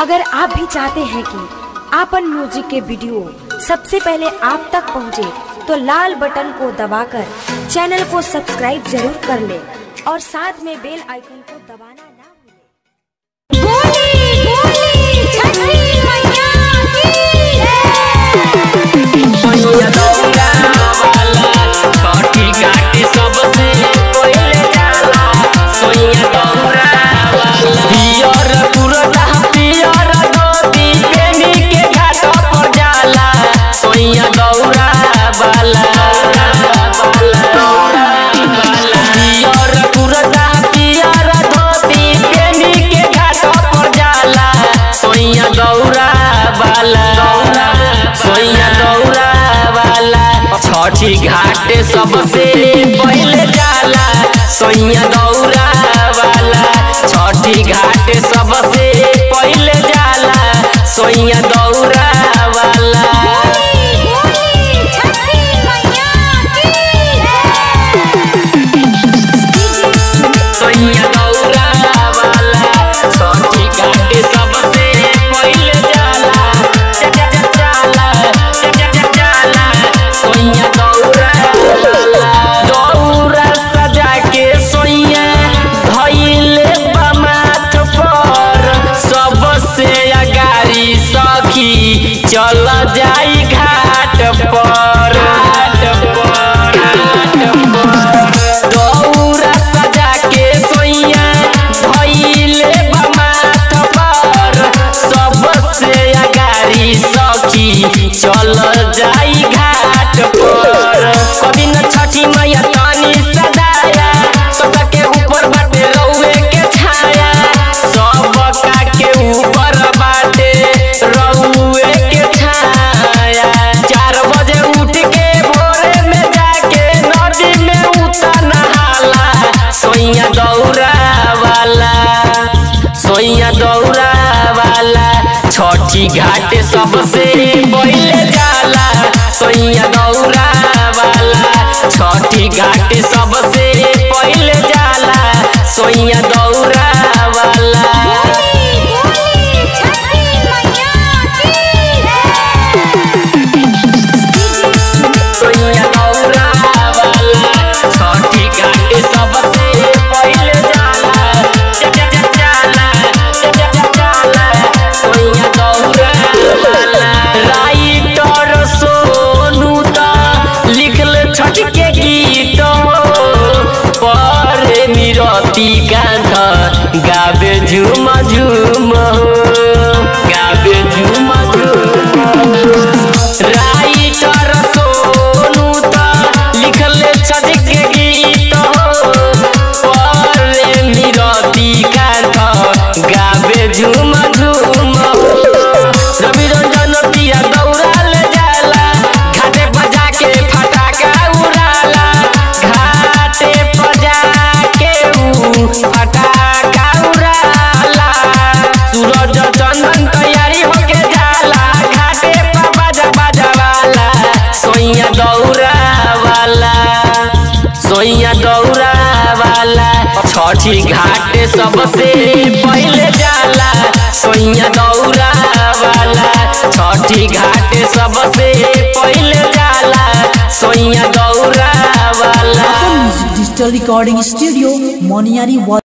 अगर आप भी चाहते हैं कि आपन म्यूजिक के वीडियो सबसे पहले आप तक पहुंचे, तो लाल बटन को दबाकर चैनल को सब्सक्राइब जरूर कर ले और साथ में बेल आइकन को दबाना ना भूलें। बोली बोली छठी मैया की सोनिया दौड़ा वाला छठी घाटी सबसे पहिले जाला सोनिया दौड़ा वाला पियर पुरना पियर धोती पेनी के घाट पर जाला सोनिया दौड़ा वाला पियर पुरना पियर धोती पेनी के घाट पर जाला सोनिया दौड़ा वाला सोनिया दौड़ा वाला छठी घाट सबसे पहले जाला सोनिया दौड़ा वाला छठी घाट सबसे पहले जाला सोनिया दौड़ा वाला बोली छठी मैया सोनिया दौड़ा वाला छठी घाट सबसे पहले जाला जा- जा- जा- जाला जा- जा- जा- जाला सोनिया दौड़ा वाला दौड़ा सजा के सोनिया धइले बा माथ पर सबसे अगारी सखी चल जाई घाट पर घाट पर घाट पर दौरा सजा के सोइया धइले बा माथ पर सबसे अगारी सखी चल जाई घाट पर कभी न छठी मैया तानी सदाया सबके ऊपर बाटे रउए के छाया सबका के ऊपर बाटे रउए के छाया चार बजे उठ के भोरे में जाके नदी में उतर नहाला सोइया दौड़ा वाला सोइया दौड़ा वाला छठी घाट सबसे पहले जाला सोइया दौड़ा वाला छठी घाट सबसे पहले जाला सोइया दौड़ा वाला बोली छठी मैया सोइया दौड़ा वाला छठी घाट सबसे पहले जाला जा- जा- जा- जाला जा- जा- जा- जाला सोइया दौड़ा वाला राइटर सोनू त लिखल छठ के गीत पर निरती कांध गावे झूम झूम गावे झूम झूम राइटर सोनू त लिखले छठ के गीत पर निरती कांध गावे झूम झूम रवि रंजन पिया दौड़ाल जाला घाटे बजा के फटाका उड़ाला घाटे बजा के ऊ फटाका उड़ाला सूरज चंदन तैयारी होके जाला घाटे पर बजा बजा वाला सोइया दौड़ा वाला सोइया दौड़ा वाला छठी घाट सबसे पहले जाला सोइया दौड़ा वाला छठी घाट सबसे पहले जाला सोइया दौड़ा वाला डिजिटल रिकॉर्डिंग स्टूडियो मोनियारी